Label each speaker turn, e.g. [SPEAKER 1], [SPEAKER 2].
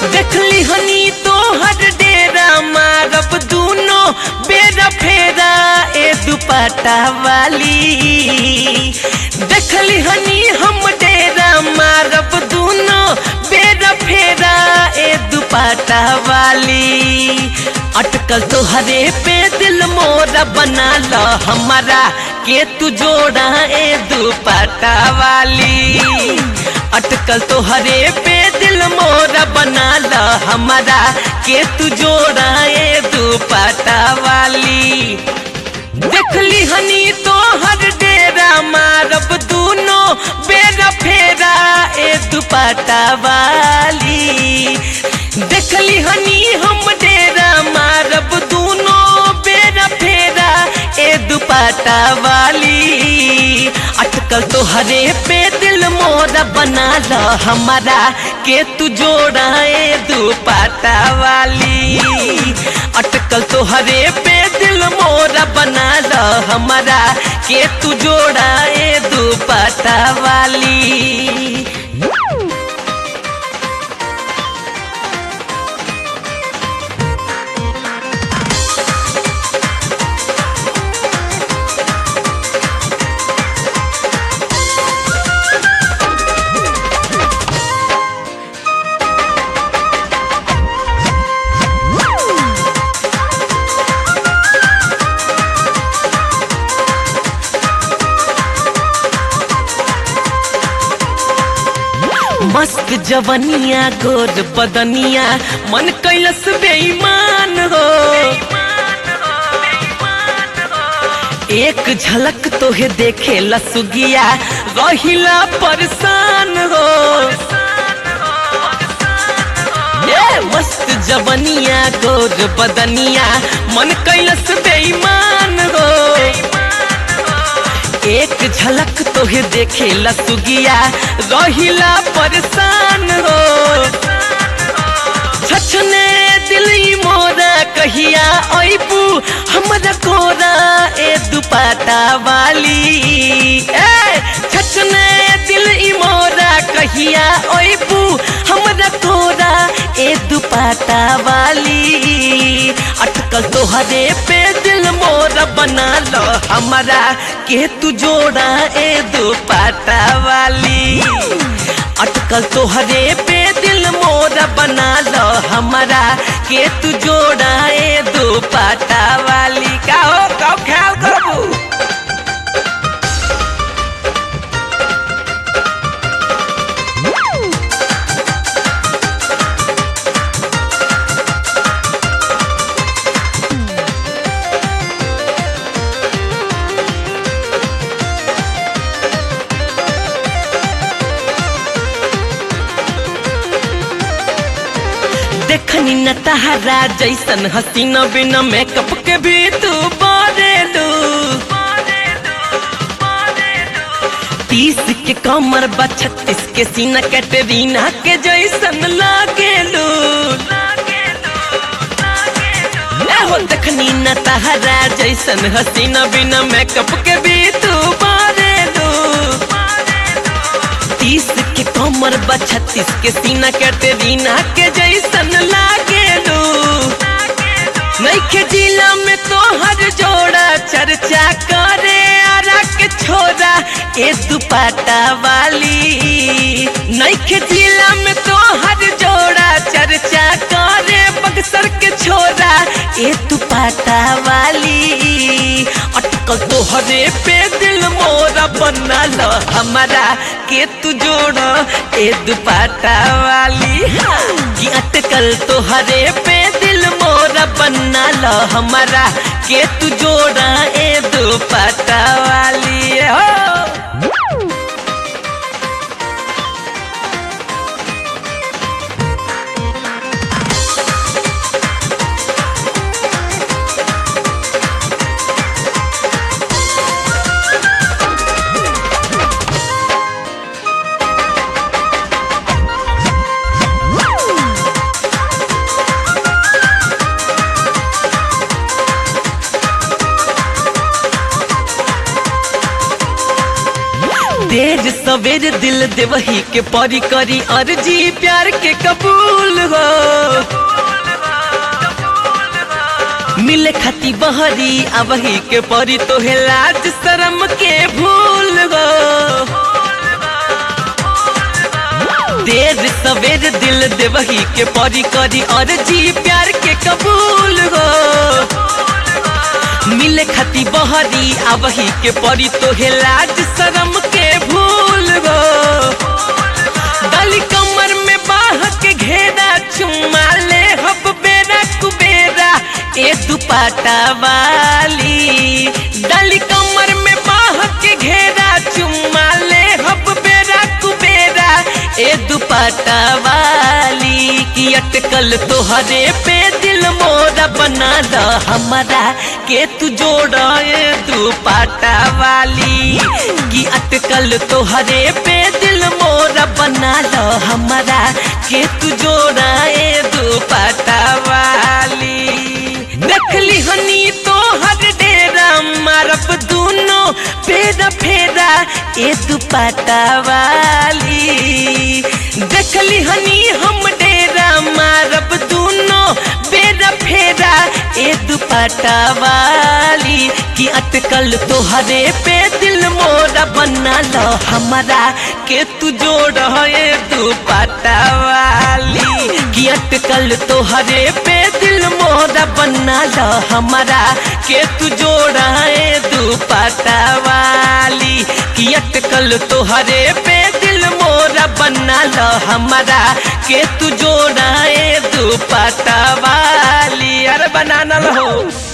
[SPEAKER 1] देखली हनी तोहर डेरा मारब दूनो बेरा फेरा ए दुपट्टा वाली देखली हनी हम डेरा मारब दूनो बेरा फेरा ए दुपट्टा वाली अटकल तोहरे पे दिल मोरा बना ल हमारा के तू जोड़ा ए दुपट्टा वाली अटकल तोहरे पे दिल मोरा बना ल हमारा के तू जोड़ा ए दुपट्टा वाली देखली हनी तोहर डेरा मारब दूनो बेरा फेरा ए दुपट्टा वाली देखली हनी हम डेरा मारब दूनो बेरा फेरा ए दुपट्टा वाली अटकल तोहरे पे दिल मोरा बना ल हमारा के तू जोड़ा ए दुपट्टा वाली अटकल तोहरे पे दिल मोरा बना ल हमारा के तू जोड़ा ए दुपट्टा वाली मस्त जवनिया गोर बदनिया मन कैलस बेईमान हो एक झलक तोहे देखे लसुगिया रहिला परेशान हो ये मस्त जवनिया गोर बदनिया मन कैलस बेईमान हो एक झलक तोहे देखे लसुगिया रहिला परेशान हो छछने दिली मोरा कहिया अबू हमरा कोरा ए दुपट्टा वाली ए छछने दिल ई मोरा कहिया अबू हमरा कोरा ए दुपट्टा वाली अटकल तोहरे पे दिल मोरा बना लो हमारा के तू जोड़ा ए दुपट्टा वाली अटकल तोहरे पे दिल मोरा बना लो हमारा के तू जोड़ा ए दुपट्टा वाली का हो कब ख्याल करबू देखनी न तहरा जैसन हसीन बिना मेकअप के भी तू बारेलू तीस के कमर बा छत्तीस के सीना कैटरीना के जैसन लागेलू ए हो देखनी न तहरा जैसन हसीना बिना मेकअप के भी तू बारेलू तीस के कमर बा छत्तीस के सीना कैटरीना के जैसन लागेलू नैखे जिला में तोहर जोड़ा चर्चा करे आरा के छोरा ए दुपट्टा वाली नैखे जिला में तोहर जोड़ा चर्चा करे बक्सर के छोरा ए दुपट्टा वाली अटकल तोहरे पे दिल मोरा बना लो हमारा के तू जोड़ा ए दुपट्टा वाली कि अटकल तोहरे पे दिल मोरा बना लो हमारा के तू जोड़ा ए दुपट्टा वाली हो सवेर दिल देवही के परी करी अर्जी प्यार के कबूल हो मिले खती बहरी अबही के परी तो है लाज शरम के भूल गो देर सवेर दिल देवही के परी करी और जी प्यार के कबूल हो मिले खती बहरी अबही के परी तो है लाज शरम के भूल गो दली कमर में बाह के घेरा चुमा ले हब बेरा कुबेरा ए दुपाटा वाली दली कमर में बाह के घेरा चुमा ले हब बेरा कुबेरा ए दुपाटा वाली की अटकल तोहरे पे दिल मोरा बना द हमारा के तू जोड़ा ए दुपाटा वाली की अटकल तोहरे पे दिल मोरा बना लो हमारा के तू जोड़ा ए दुपाटा वाली देखली हनी तो हर डेरा मारब दोनों फेरा फेरा ए दुपाटा वाली देखली हनी हम डेरा मारब दोनों बेरा फेरा ए दुपाटा वाली की अटकल तोहरे पे दिल मोरा बना लो हमारा के तू जोड़ ए दुपाटा वाली की अटकल तोहरे पे दिल मोरा बना लो हमारा के तू जोड़ा ए दुपाटा वाली की अटकल तोहरे पे दिल मोरा बना लो हमारा के तू जोड़ा ए दुपाटा वाली अरे बनाना हो